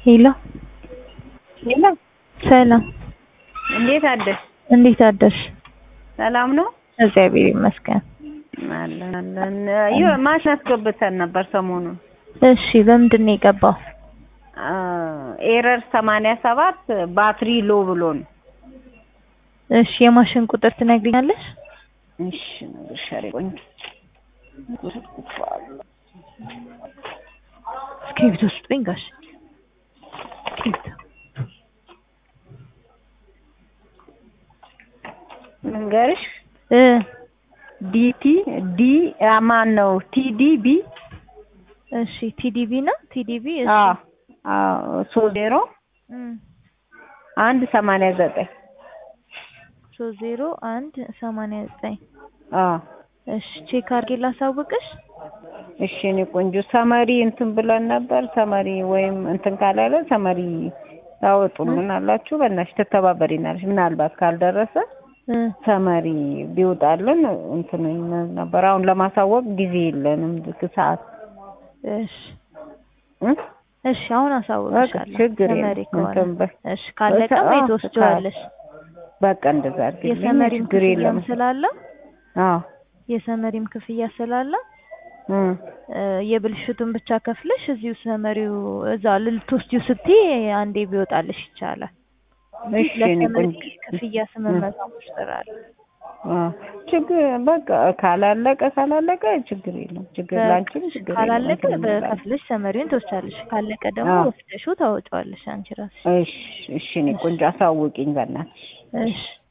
ሄሎ ሌላ ሰላም፣ እንዴት አደርሽ? እንዴት አደርሽ? ሰላም ነው እግዚአብሔር ይመስገን። አለን አለን። ይኸው ማሽን አስገብተን ነበር ሰሞኑን እሺ፣ በምንድን ነው የገባው? ኤረር ሰማንያ ሰባት ባትሪ ሎ ብሎን። እሺ፣ የማሽን ቁጥር ትነግሪኛለሽ? እሺ ነግርሻለሁ። ቆንጆ እስክሪብቶ ስጡኝ ጋሽ። እስክሪብቶ መንገርሽ እ ዲቲ ዲ ማን ነው ቲዲቢ እሺ፣ ቲዲቢ ነው ቲዲቢ። እሺ፣ አዎ አዎ ሶስት ዜሮ እም አንድ ሰማንያ ዘጠኝ ሶስት ዜሮ አንድ ሰማንያ ዘጠኝ አዎ እሺ፣ ቼክ አድርጌ ላሳውቅሽ። እሺ እኔ ቆንጆ ሰመሪ እንትን ብለን ነበር። ሰመሪ ወይም እንትን ካላለ ሰመሪ ታወጡልን አላችሁ። በእናትሽ ትተባበሪናለሽ። ምናልባት ካልደረሰ እ ሰመሪ ቢወጣልን እንትን እንል ነበር። አሁን ለማሳወቅ ጊዜ የለንም ሰዓት እሺ እ እሺ፣ አሁን አሳውቅሻለሁ። ችግር የለም። ሰመሪ ከሆነ እንትን በይ። እሺ፣ ካለቀ አዎ፣ ወይ ትወስጂዋለሽ። በቃ እንደዛ አድርጊልኝ። የሰመሪም ችግር የለም። ክፍያም ስላለ አዎ የሰመሪም ክፍያ ስላለ እ እ የብልሽቱን ብቻ ከፍለሽ እዚሁ ሰመሪው እዛ ልትወስጂው ስትይ አንዴ ቢወጣልሽ ይቻላል። እሺ እኔ ለሰመሪ ቆንጆ ክፍያ ስምንት መቶ አምስት ብር አለ። አዎ ችግር በቃ ካላለቀ ካላለቀ ችግር የለም። ችግር ላንቺም ችግር የለም። ካላለቀ እንትን እንላለን። በከፍለሽ ሰመሪውን ትወስጃለሽ። ካለቀ ደግሞ አዎ። ወስደሽው ታወጪዋለሽ አንቺ ራስሽ። እሺ እሺ እኔ ቆንጆ አሳውቂኝ በእናትሽ። እሺ